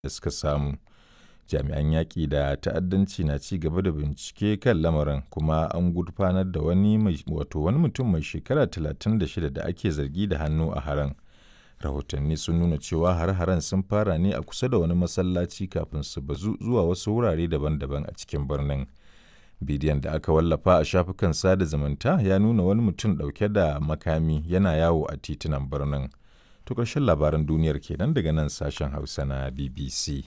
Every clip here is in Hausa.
da suka samu. Jami'an yaƙi da ta'addanci na ci gaba da bincike kan lamarin kuma an gurfanar da wani wato wani mutum mai shekara 36 da ake zargi da hannu a harin. Rahotanni sun nuna cewa har-haren sun fara ne a kusa da wani masallaci kafin su bazu zuwa wasu wurare daban-daban a cikin birnin. Bidiyon da aka wallafa a shafukan sada zumunta ya nuna wani mutum ɗauke da makami yana yawo a titunan birnin. To ƙarshen labaran duniyar kenan daga nan sashen Hausa na BBC.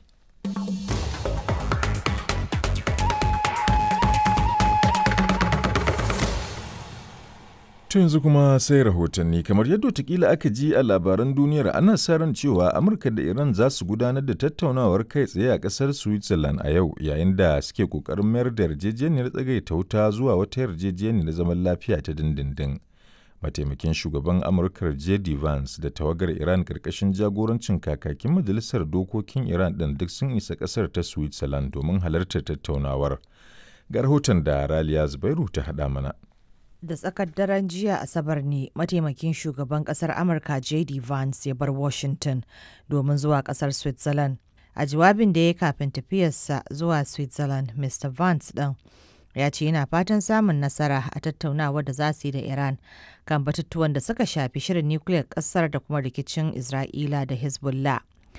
To yanzu kuma sai rahotanni kamar yadda watakila aka ji a labaran duniyar ana sa ran cewa Amurka da Iran za su gudanar da tattaunawar kai tsaye a ƙasar Switzerland a yau yayin da suke ƙoƙarin mayar da yarjejeniyar tsagaita wuta zuwa wata yarjejeniyar zaman lafiya ta dindindin. Mataimakin shugaban Amurka J.D. Vance da tawagar Iran ƙarƙashin jagorancin kakakin Majalisar Dokokin Iran ɗin duk sun isa ƙasar ta Switzerland domin halartar tattaunawar. Ga rahoton da Raliya Zubairu ta haɗa mana. da tsakar daren jiya asabar ne mataimakin shugaban kasar amurka jd vance ya bar washington domin zuwa kasar switzerland a jawabin da ya kafin tafiyarsa zuwa switzerland mr vance ɗin ya ce yana fatan samun nasara a tattaunawa da za su yi da iran kan batutuwan da suka shafi shirin nukiliyar kasar da kuma rikicin isra'ila da hezbollah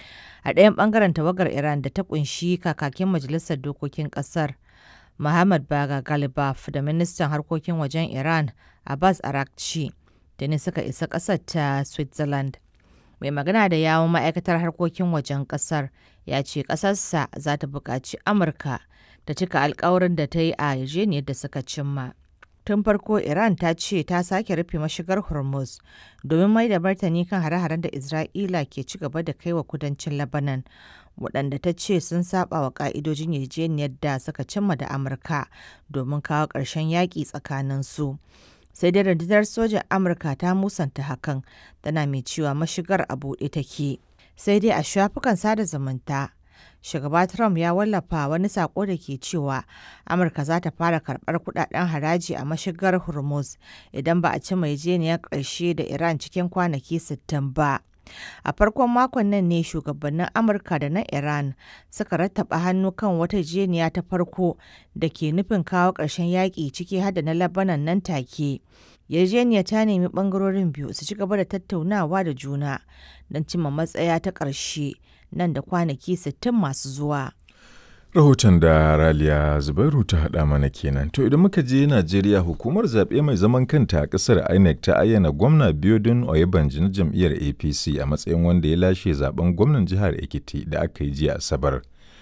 a ɗayan ɓangaren tawagar iran da ta kunshi kakakin majalisar dokokin ƙasar Muhammad Baga Galibaf da ministan harkokin wajen Iran Abbas Arakci da ne suka isa ƙasar ta Switzerland. Mai magana da yawon ma'aikatar harkokin wajen ƙasar ya ce ƙasarsa za ta buƙaci Amurka ta cika alkawarin da ta yi a yarjejeniyar da suka cimma. Tun farko Iran ta ce ta sake rufe mashigar Hormuz domin mai da martani kan hare-haren da Isra'ila ke ci gaba da kai wa kudancin Lebanon. waɗanda ta ce sun saba wa ƙa'idojin yarjejeniyar da suka cimma da Amurka domin kawo ƙarshen yaƙi tsakanin su. Sai dai rundunar sojan Amurka ta musanta hakan tana mai cewa mashigar a buɗe take. Sai dai a shafukan sada zumunta shugaba Trump ya wallafa wani sako da ke cewa Amurka za ta fara karɓar kudaden haraji a mashigar Hormuz idan ba a ci mai jeniyar ƙarshe da Iran cikin kwanaki 60 ba. A farkon makon nan ne shugabannin Amurka da na Iran suka rattaba hannu kan wata jeniya ta farko da ke nufin kawo ƙarshen yaƙi ciki hada na Labanan nan take. Yarjeniya ta nemi ɓangarorin biyu su ci gaba da tattaunawa da juna don cimma matsaya ta ƙarshe nan da kwanaki 60 masu zuwa. Rahoton da Raliya Zubairu ta haɗa mana kenan. To idan muka je Najeriya hukumar zaɓe mai zaman kanta a ƙasar INEC ta ayyana gwamna Biodun Oyebanji na jam'iyyar APC a matsayin wanda ya lashe zaben gwamnan jihar Ekiti da aka yi jiya Asabar.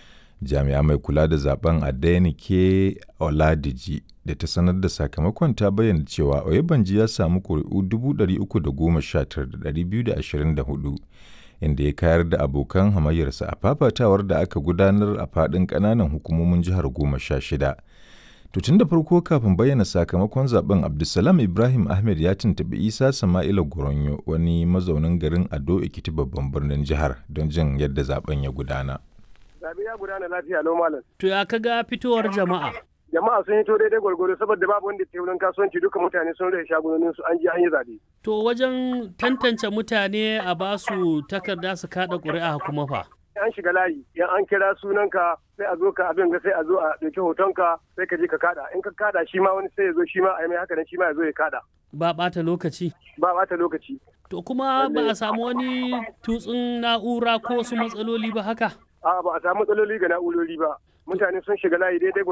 Jami'a mai kula da zaben Adenike Oladiji da ta sanar da sakamakon ta bayyana cewa Oyebanji ya samu ƙuri'u 319,224 inda ya kayar da abokan hamayyarsa a fafatawar da aka gudanar a faɗin ƙananan hukumomin jihar goma sha shida. tun da farko kafin bayyana sakamakon zaben Abdulsalam Ibrahim Ahmed ya tuntuɓi Isa Sama'ila Goronyo wani mazaunin garin Ado Ekiti babban birnin jihar don jin yadda zaben ya gudana. Zabe ya gudana lafiya lau malam. To ya kaga fitowar jama'a? jama'a sun yi to daidai gwargwaro saboda babu wanda ke wurin kasuwanci duka mutane sun rage shagunonin su an je an yi zabe. To wajen tantance mutane a ba su takarda su kada ƙuri'a kuma fa. An shiga layi, yan an kira sunanka sai a zo ka abin ga sai a zo a ɗauki hotonka sai ka je ka kada. In ka kada shi ma wani sai ya zo shi ma a yi mai haka nan shi ma ya zo ya kada. Ba ɓata lokaci. Ba ɓata lokaci. To kuma ba a samu wani tutsun na'ura ko wasu matsaloli ba haka? A'a ba a samu matsaloli ga na'urori ba. Mutane sun shiga layi daidai